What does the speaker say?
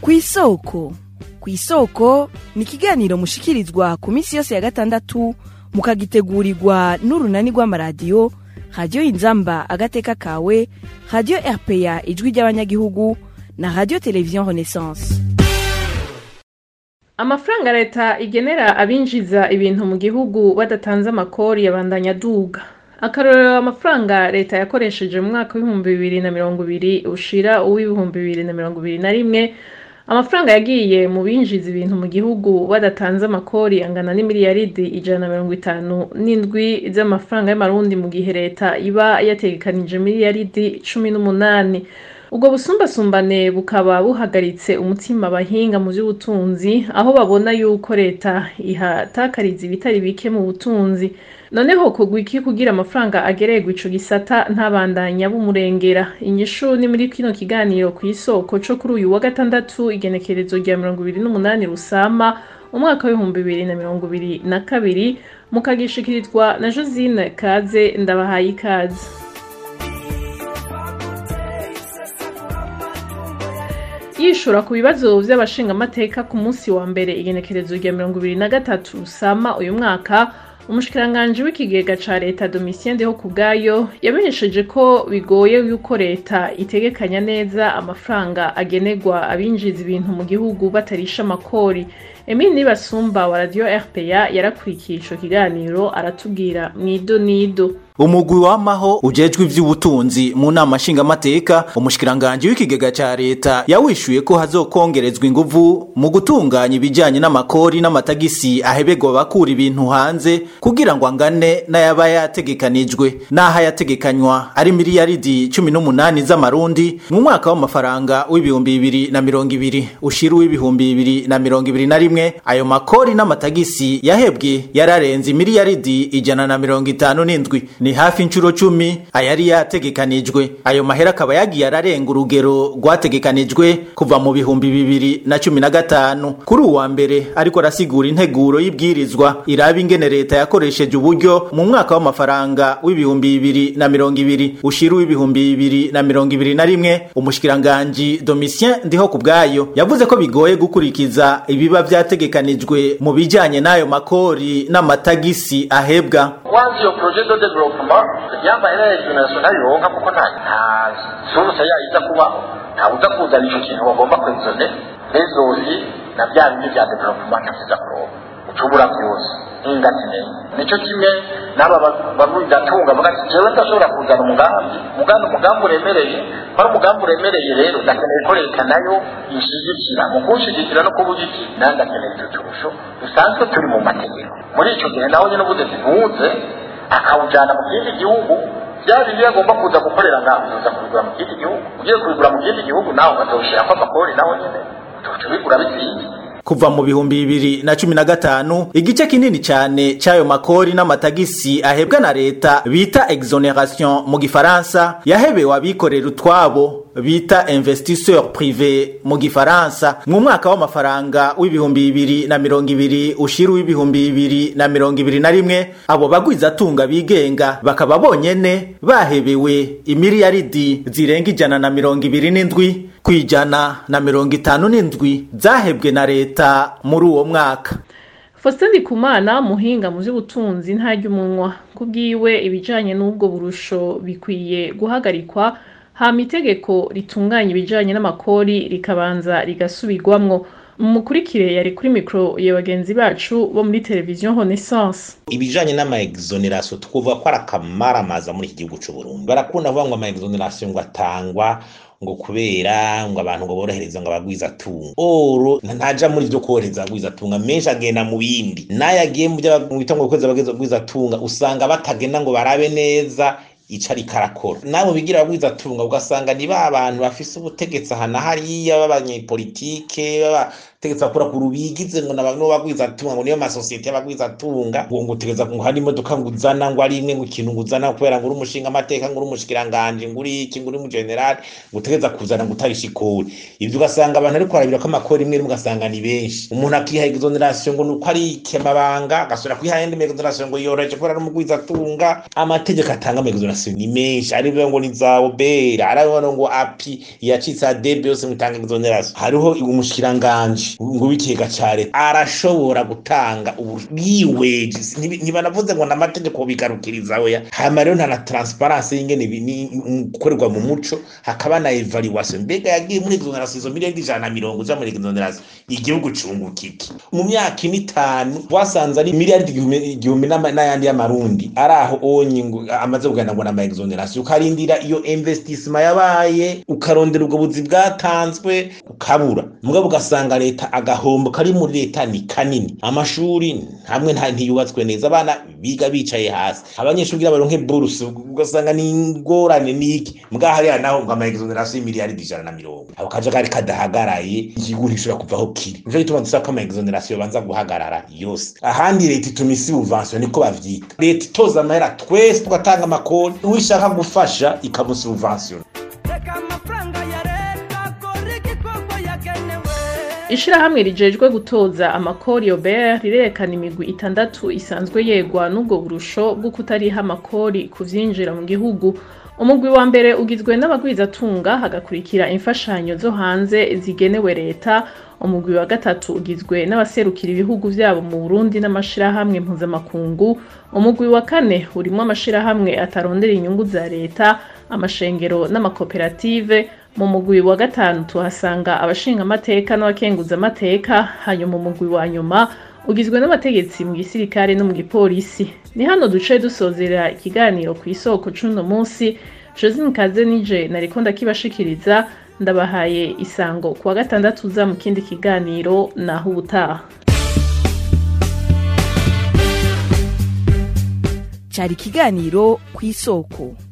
kw'isoko kw'isoko ni ikiganiro mushikirizwa ku minsi yose ya gatandatu mukagitegurirwa n'urunani rw'amaradiyo radiyo inzamba agateka kawe radiyo rpa ijwi ry'abanyagihugu na radiyo televiziyo renaissance amafaranga leta igenera abinjiza ibintu mu gihugu badatanze amakori yabandanya aduga akarorero amafaranga leta yakoresheje mu mwaka w'ibihumbi bibiri na mirongo ibiri ushira uw'ibihumbi bibiri na mirongo ibiri na rimwe amafaranga yagiye mu binjiza ibintu mu gihugu badatanze amakori angana n'imiliyaridi ijana na mirongo itanu n'indwi z'amafaranga y'amarundi mu gihe leta iba yategekanije miliyaridi cumi n'umunani ubwo busumbasumbane bukaba buhagaritse umutima abahinga mu by'ubutunzi aho babona yuko leta ihatakariza ibitari bike mu butunzi noneho kugwa iki kugira amafaranga agererwa ico gisata ntabandanya bumurengera inyishu ni muri kino kiganiro ku isoko co kuri uyu wa gatandatu igenekerezo rya mirongo ibiri n'umunani rusama umwaka w'ibihumbi bibiri na mirongo ibiri na kabiri mukagishikirizwa na josine kaze ndabahaye ikaze yishura ku bibazo vy'abashingamateka ku munsi wa mbere igenekerezo rya mirongo ibiri na gatatu rusama uyu mwaka umushikiranganji w'ikigega ca leta domitien ndeho kubwayo yamenyesheje ko bigoye yuko leta itegekanya neza amafaranga agenerwa abinjiza ibintu mu gihugu batarisha amakori emile nibasumba wa radio rpa yarakurikiye ico kiganiro aratubwira mwido nido umugwi wamaho ujejwe ivy'ubutunzi mu nama nshingamateka umushikiranganji w'ikigega ca leta yawishuye ko hazokongerezwa inguvu mu gutunganya ibijanye n'amakori n'amatagisi ahebegwa bakura ibintu hanze kugira ngo angane n'ayaba yategekanijwe n'aho yategekanywa ari miliyaridi cumi n'umunani z'amarundi mu mwaka w'amafaranga w'ibihumbi bibiri na mirongo ibiri ushira uw'ibihumbi bibiri na mirongo ibiri na rimwe ayo makori n'amatagisi yahebwe yararenze miliyaridi ijana na mirongo itanu n'indwi ni hafi inshuro cumi ayari yategekanijwe ayo mahera akaba yagiye ararenga urugero rwategekanijwe kuva mu bihumbi bibiri na cumi na gatanu kuri uwa mbere ariko arasigura integuro y'ibwirizwa iraba ingene leta yakoresheje uburyo mu mwaka w'amafaranga w'ibihumbi bibiri na mirongo ibiri ushira uw'ibihumbi bibiri na mirongo ibiri na rimwe umushikiranganji domitien ndiho ku bwayo yavuze ko bigoye gukurikiza ibiba vyategekanijwe mu bijanye n'ayo makori n'amatagisi ahebwa kwanza iyo projet de development yambaye hejuru national yonka kuko nta nta source yayo iza kubaho nta uza kuzana ico kintu bagomba kwezone rezosi na bya bindi bya development ntibiza kuronka ucubura byose ingatine nico kimwe n'aba bavugatunga bagati jewe ndashobora kuzana umugambi umugambi umugambi uremereye ari umugambi uremereye rero ndakeneye ko leta nayo inshigikira mu kunshigikira no kuba igiki nanjye ndakeneye icyo turusho dusanzwe turi mu mategeko muri ico gihe naho nyine ubuze zivuze akawujana mu kindi gihugu bya bindi agomba kuza gukorera ngaho uza kubigura mu kindi gihugu ugiye kubigura mu kindi gihugu nawe ukazawushyirako amakori naho nyine tubigura bizinze kuva mu bihumbi bibiri na cumi na gatanu igice kinini cyane cy'ayo makori n'amatagisi ahebwa na leta bita exoneration mu gifaransa yahebewe abikorera utwabo bita investisseur privé mu gifaransa mu mwaka w'amafaranga w'ibihumbi bibiri na mirongo ibiri ushira w'ibihumbi bibiri na mirongo ibiri na rimwe abo bagwizatunga bigenga bakaba bonyene bahebewe imiliyaridi zirenga ijana na mirongo ibiri n'indwi ku ijana na mirongo itanu n'indwi zahebwe na leta muri uwo mwaka Faustin Ndikumana muhinga mu by'ubutunzi ntarya umunwa ku bwiwe ibijanye n'ubwo burusho bikwiye guhagarikwa hama itegeko ritunganya ibijanye n'amakori rikabanza rigasubirwamwo mukurikire yari kuri mikoro ya bagenzi bacu bo muri televiziyo Renaissance ibijanye n'ama exoneration twovuga ko ari akamaramaza muri iki gihugu c'u Burundi barakunda kuvuga ngo ama exoneration ngo atangwa ngo kubera ngo abantu ngo borohereza ngo abagwiza tunga oro ntaja muri byo korohereza abagwiza tunga menshi agenda mu bindi nayo agiye mu byo bita ngo kweza abagwiza tunga usanga batagenda ngo barabe neza ico ariko arakora nabo bigira abagwiza tunga ugasanga ni ba bantu bafise ubutegetsi aha na hariya b'abanyepolitike b'abategetsi bakora ku rubigize ngo nabo bagwiza tunga ngo niyo masosiyete y'abagwiza tunga ngo ngo utegeza ngo hari imodoka ngo uzana ngo ari imwe ngo ikintu ngo uzana kubera ngo uri umushinga amateka ngo uri umushikiranganje ngo uri iki ngo uri mu general ngo utegeza kuzana ngo utarisha ikori ibyo ugasanga abantu ariko barabira ko amakori rimwe rimwe ugasanga ni benshi umuntu akiha exoneration ngo nuko ari ikemabanga agasubira kwiha yindi exoneration ngo yoroheje kubera ari umugwiza tunga amategeko atanga exoneration exoneration ni menshi hariho ngo ni za obera hariho ngo api yacitse adebe yose mutanga exoneration hariho umushikiranganji ngo w'ikigega ca leta arashobora gutanga ubwiweje ntibanavuze ngo n'amategeko bigarukiriza oya hama rero nta na transparence y'ingene gukorerwa mu muco hakaba na evaluation mbega yagiye muri exoneration izo miliyoni ijana na mirongo uja muri exoneration igihugu cunguka iki mu myaka ine itanu wasanze ari miliyaridi igihumbi n'ayandi y'amarundi ari aho onye ngo amaze kugana ngo nama exoneration ukarindira iyo investissement yabaye ukarondera ubwo buzi bwatanzwe ukabura mugabo ugasanga leta agahombo kari muri leta ni kanini amashuri hamwe nta ntiyubatswe neza abana biga bicaye hasi abanyeshuri kugira baronke buruse ugasanga ni ingorane niki mbwa hariya naho ngo ama exoneration y'imiliyaridi ijana na mirongo ako kajagari kadahagaraye igihugu ntishobora kuvaho kiri nico gituma dusaba ko ama exoneration banza guhagarara yose ahandi leta ituma isi buvansiyo niko bavyita leta itoza amahera twese tugatanga amakoni uwishaka gufasha ikamusuvansiyo ishirahamwe rijejwe gutoza amakori obert rirerekana imigwi itandatu isanzwe yegwa n'ubwo burusho bwo kutariha amakori ku vyinjira mu gihugu umugwi wa mbere ugizwe n'abagwizatunga hagakurikira imfashanyo zo hanze zigenewe leta umugwi wa gatatu ugizwe n'abaserukira ibihugu vyabo mu Burundi n'amashirahamwe mpuzamakungu umugwi wa kane urimwo amashirahamwe atarondera inyungu za leta amashengero n'amakoperative mu mugwi wa gatanu tuhasanga abashinga amateka n'abakenguza amateka hanyuma umugwi wa nyuma ugizwe n'abategetsi mu gisirikare no mu gipolisi ni hano duce dusozera ikiganiro ku isoko c'uno munsi josine kaze nije nariko ndakibashikiriza ndabahaye isango kuwa gatandatu uza mu kindi kiganiro naho ubutaha cari ikiganiro ku isoko